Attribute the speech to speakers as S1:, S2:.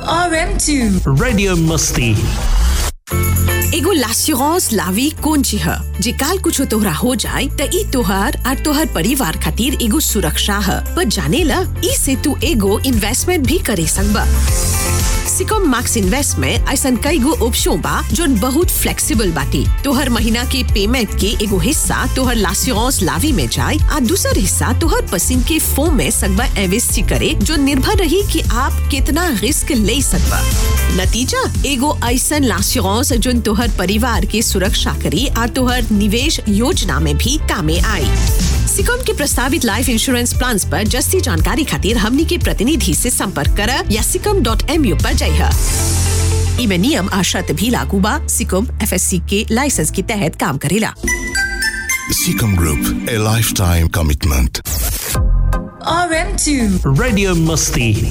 S1: RM2
S2: Radio Musti.
S3: एगो लास्यूरांस लावी कौन ची ह जे काल कुछो तोहरा हो जाए त ई तोहार और तोहर परिवार खातिर एगो सुरक्षा ह पर जाने ल ई से तू एगो इन्वेस्टमेंट भी करे सकबा सिकॉम मैक्स इन्वेस्ट में ऐसा कई गो ऑप्शन बा जोन बहुत फ्लेक्सिबल बाटी तोहर महीना के पेमेंट के एगो हिस्सा तोहर लास्यूरांस लावी में जाए आ दूसर हिस्सा तोहर पसंद के फोम में सकबा इन्वेस्ट करे जो निर्भर रही कि आप कितना रिस्क ले सकबा नतीजा एगो ऐसा लास्यूरांस जोन तोहर परिवार के सुरक्षा करी और तोहर निवेश योजना में भी कामे आई सिकॉम के प्रस्तावित लाइफ इंश्योरेंस प्लान पर जस्ती जानकारी खातिर हमनी के प्रतिनिधि से संपर्क कर या सिकम डॉट एम यू पर जाइए इमे नियम आ शर्त भी लागू बा सिकम एफ के लाइसेंस के तहत काम करेला
S4: Seacom Group, a lifetime commitment.
S1: RM2
S2: Radio Musti.